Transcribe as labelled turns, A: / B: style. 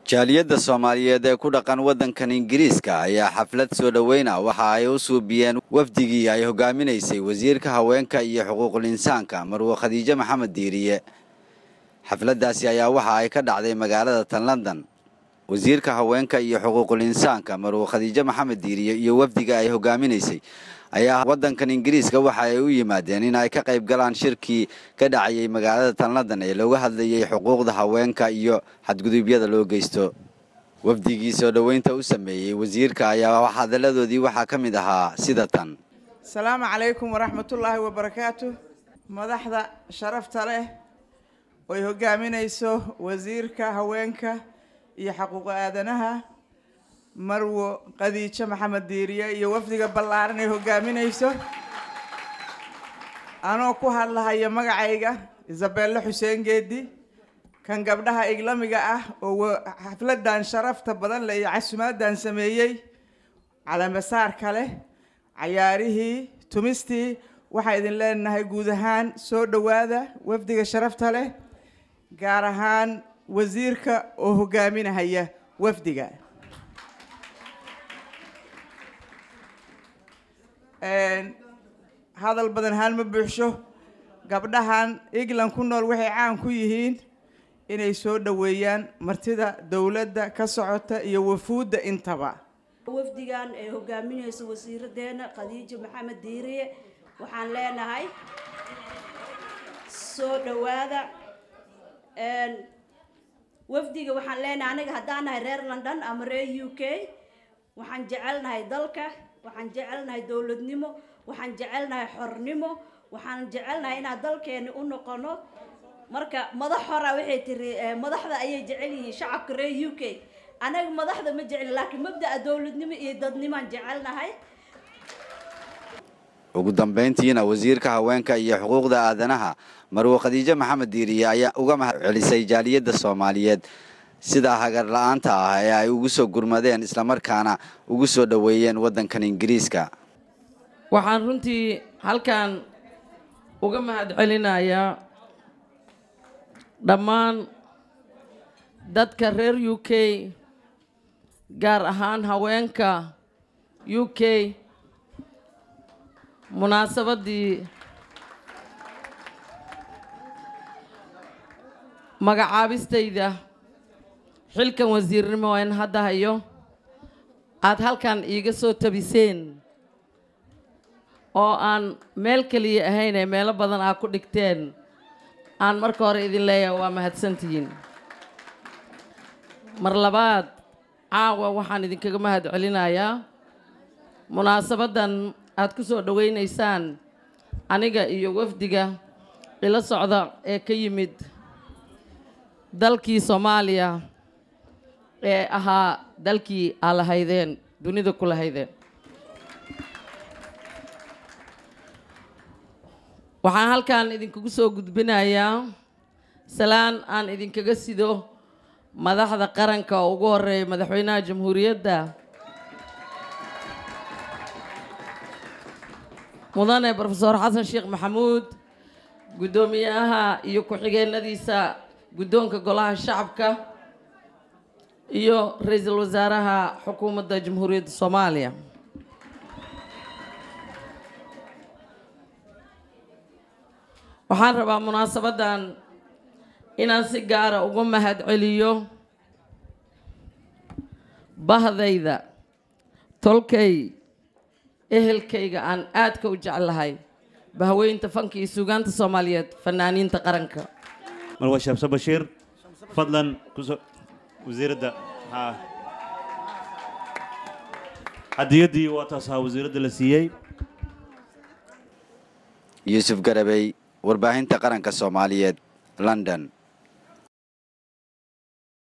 A: jaaliyadda soomaaliyeed ee ku dhaqan waddankan ingiriiska ayaa xaflad soo dhoweyna waxa ay u suubiyeen wafdigii ay hogaaminaysay wasiirka haweenka iyo xuquuqul insaanka marwo khadiijo maxamed diiriye xafladdaasi ayaa waxa ay ka dhacday magaalada tan london wasiirka haweenka iyo xuquuqul insaanka marwo khadiijo maxamed diiriye iyo wafdiga ay hogaaminaysay ayaa waddankan ingiriiska waxa ay u yimaadeen in ay ka qayb galaan shirkii ka dhacayay magaalada tan london ee looga hadlayay xuquuqda haweenka iyo xadgudubyada loo geysto wafdigii soo dhoweynta u sameeyey wasiirka ayaa hadalladoodii waxaa ka mid ahaa sida tan
B: asalaamu calaykum waraxmatullaahi wabarakaatu madaxda sharafta leh oy hogaaminayso wasiirka haweenka iyo xaquuqa aadanaha marwo qadiijo maxamed diiriye iyo wafdiga ballaaran ay hogaaminayso anoo ku hadlahaya magacayga isabelle xuseen geedi kan gabdhaha iglamiga ah oo xafladan sharafta badan leh iyo casumaaddan sameeyey calamasaarka leh cayaarihii tumistii waxaa idin leenahay guud ahaan soo dhowaada wafdiga sharafta leh gaar ahaan wasiirka oo hogaaminahaya wafdiga hadal badan haan ma buuxsho gabdhahan england ku nool waxay caan ku yihiin inay soo dhoweeyaan martida dowladda ka socota iyo wafuudda intaba
C: wafdigan ee hogaaminaysa wasiiradeena khadiijo maxamed diiriye waxaan leenahay soo dhowaada wafdiga waxaan leenahay aniga haddaan nahay reer london ama reer u k waxaan jecelnahay dalka waxaan jecelnahay dowladnimo waxaan jecelnahay xornimo waxaan jecelnahay inaan dalkeeni u noqono marka madax hora waxay tiri madaxda ayay jecel yihiin shacabka reer u k anaga madaxda ma jecli laakiin mabda'a dowladnimo iyo dadnimaan jecelnahay
A: ugu dambayntiina wasiirka haweenka iyo xuquuqda aadanaha marwo khadiijo maxamed diiriye ayaa uga mahad celisay jaaliyadda soomaaliyeed sidaa hagar la-aanta ah ee ay ugu soo gurmadeen islamarkaana ugu soo dhoweeyeen waddankan ingiriiska
D: waxaan runtii halkan uga mahad celinayaa dhammaan dadka reer u k gaar ahaan haweenka u k munaasabaddii magacaabistayda xilkan wasiirnimo aan hadda hayo aada halkan iiga soo tabiseen oo aan meel keliya ahayn ee meelo badan aa ku dhigteen aan marka hore idin leeyahay waa mahadsantihiin mar labaad caawa waxaan idinkaga mahad celinayaa munaasabaddan aad ku soo dhoweynaysaan aniga iyo wafdiga ila socda ee ka yimid dalkii soomaaliya ee ahaa dalkii aa lahaydeen dunida ku lahaydeen waxaan halkan idinkagu soo gudbinayaa salaan aan idinkaga sido madaxda qaranka oo ugu horeeya madaxweynaha jamhuuriyadda mudane brofesor xasan sheekh maxamuud guddoomiyaha iyo ku-xigeenadiisa guddoonka golaha shacabka iyo ra-iisul wasaaraha xukuumadda jamhuuriyadda soomaaliya waxaan rabaa munaasabaddan inaan si gaara uga mahad celiyo bahdayda tolkay ehelkayga aan aadka u jeclahay bahweynta fanka iyo suugaanta soomaaliyeed fanaaniinta qaranka
E: marwa shamse bashiir fadlan kuso wasiiradda haa hadiyaddii waa taas ahaa wasiiradda la siiyey
A: yuusuf garabey warbaahinta qaranka soomaaliyeed london